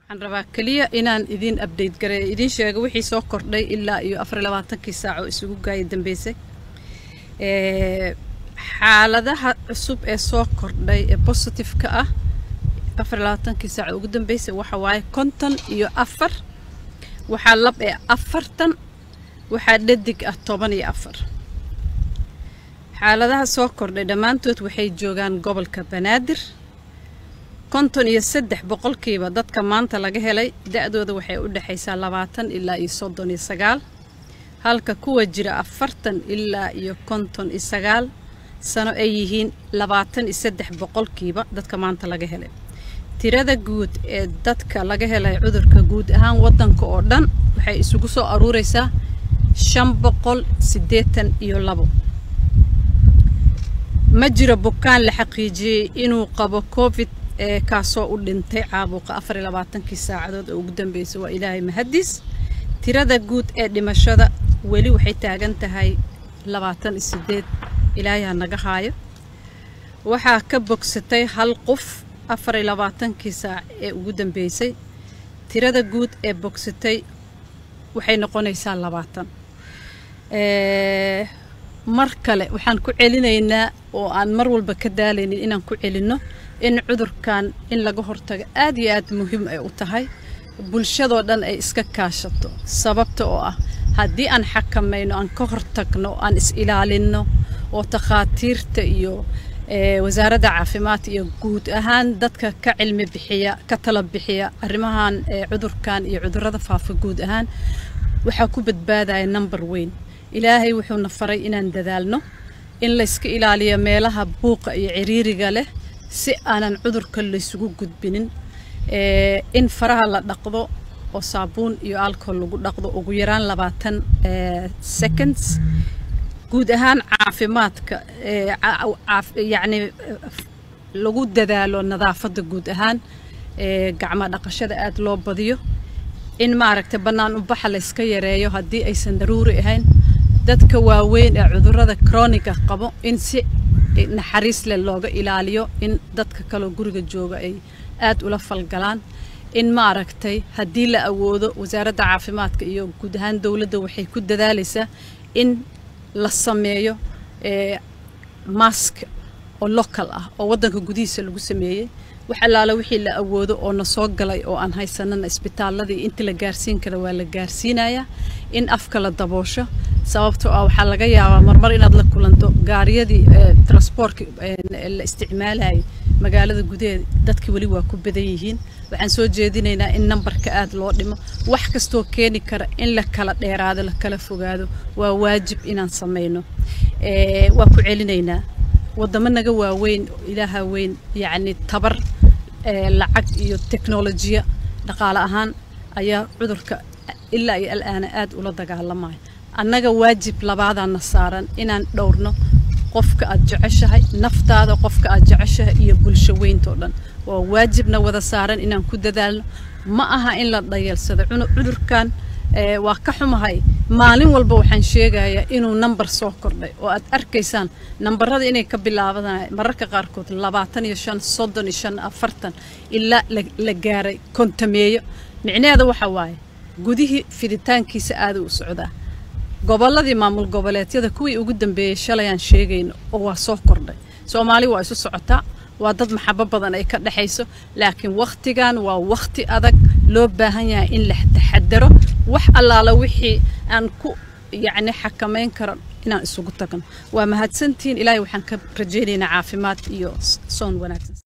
waxaan rabaa keliya inaan idin update gareeyo idiin sheego wixii soo kordhay ilaa iyo afar iyo labaatankii saac oo isugu gaaya dambeysay xaaladaha cusub ee soo kordhay ee positive-ka ah afar iyo labaatankii saac ugu dambeysay waxa waaye konton iyo afar waxaa lab ee afartan waxaa dhadig ah toban iyo afar xaaladaha soo kordhay dhammaantood waxay joogaan gobolka banaadir konton iyo saddex boqolkiiba dadka maanta laga helay da-dooda waxay u dhexaysaa labaatan ilaa iyo soddon iyo sagaal halka kuwa jira afartan ilaa iyo konton iyo sagaal sano ay yihiin labaatan iyo saddex boqolkiiba dadka maanta laga helay tirada guud ee dadka laga helay cudurka guud ahaan waddanka oo dhan waxay isugu soo aruureysaa shan boqol siddeetan iyo labo ma jiro bukaan la xaqiijiyey inuu qabo covid ee kaasoo u dhintay caabuqa afar iyo labaatankii saacadood oo ugu dambeysay waa ilaahay mahadiis tirada guud ee dhimashada weli waxay taagan tahay labaatan iyo siddeed ilaahay ha naga haayo waxaa ka bogsatay hal qof afar iyo labaatankii saac ee ugu dambeysay tirada guud ee bogsatay waxay noqonaysaa labaatan mar kale waxaan ku celinaynaa oo aan mar walba ka daalaynin inaan ku celinno in cudurkan in laga hortago aad iyo aad muhiim ay u tahay bulshadoo dhan ay iska kaashato sababta oo ah haddii aan xakamayno aan ka hortagno aan is-ilaalinno oo takhaatiirta iyo wasaaradda caafimaadka iyo guud ahaan dadka ka cilmi bixiya ka tala bixiya arrimahan cudurkan iyo cudurrada faafa guud ahaan waxaa ku badbaadaya number weyn ilaahay wuxuuna faray inaan dadaalno in layska ilaaliyo meelaha buuqa iyo ciriiriga leh si aanan cudurka laysugu gudbinin in faraha la dhaqdo oo saabuun iyo alcohol lagu dhaqdo ugu yaraan labaatan seconds guud ahaan caafimaadka yacni lagu dadaalo nadaafadda guud ahaan gacmo dhaqashada aada loo badiyo in maaragtay bannaan ubaxa layska yareeyo haddii aysan daruuri ahayn dadka waaweyn ee cudurrada croniga qabo in si naxariis leh looga ilaaliyo in dadka kaloo guriga jooga ay aad ula falgalaan in maaragtay haddii la awoodo wasaaradda caafimaadka iyo guud ahaan dowladda waxay ku dadaalaysaa in la sameeyo mask oo local ah oo waddanka gudihiisa lagu sameeyey wax allaala wixii la awoodo oo na soo galay oo aan haysanana isbitaaladii inta la gaarsiin kara waa la gaarsiinayaa in afka la daboosho sababtoo ah waxaa laga yaabaa marmar inaad la kulanto gaariyadii transportka la isticmaalayay magaalada gudaheeda dadki weli waa ku badan yihiin waxaan soo jeedinaynaa in nambarka aad loo dhimo wax kastoo keeni kara in la kala dheeraado la kala fogaado waa waajib inaan samayno waa ku celinaynaa waddamo naga waaweyn ilaaha weyn yacni tabar lacag iyo teknolojiya dhaqaale ahaan ayaa cudurka ilaa iyo alaana aad ula dagaalamaya annaga waajib labaadaana saaran inaan dhowrno qofka aad jeceshahay naftaada qofka aad jeceshahay iyo bulsho weyntoo dhan waa waajibna wada saaran inaan ku dadaalno ma aha in la dhayeelsado cudurkan waa ka xumahay maalin walba waxaan sheegayaa inuu nambar soo kordhay oo aad arkaysaan nambarada inay ka bilaabanay mararka qaarkood labaatan iyo shan soddon iyo shan afartan ilaa la gaaray kontameeyo micnaheeda waxa waaye gudihii fiditaankiisa aada u socdaa gobolladii maamul goboleedyada kuwii ugu dambeeyey shalayaan sheegayno oo waa soo kordhay soomaali waa isu socotaa waa dad maxabo badan ay ka dhexayso laakiin wakhtigan waa wakhti adag loo baahan yahay in la taxadaro wax allaala wixii aan ku yacni xakamayn karo inaan isugu tagno waa mahadsantihiin ilaahay waxaan ka rajaynaynaa caafimaad iyo soon wanaagsan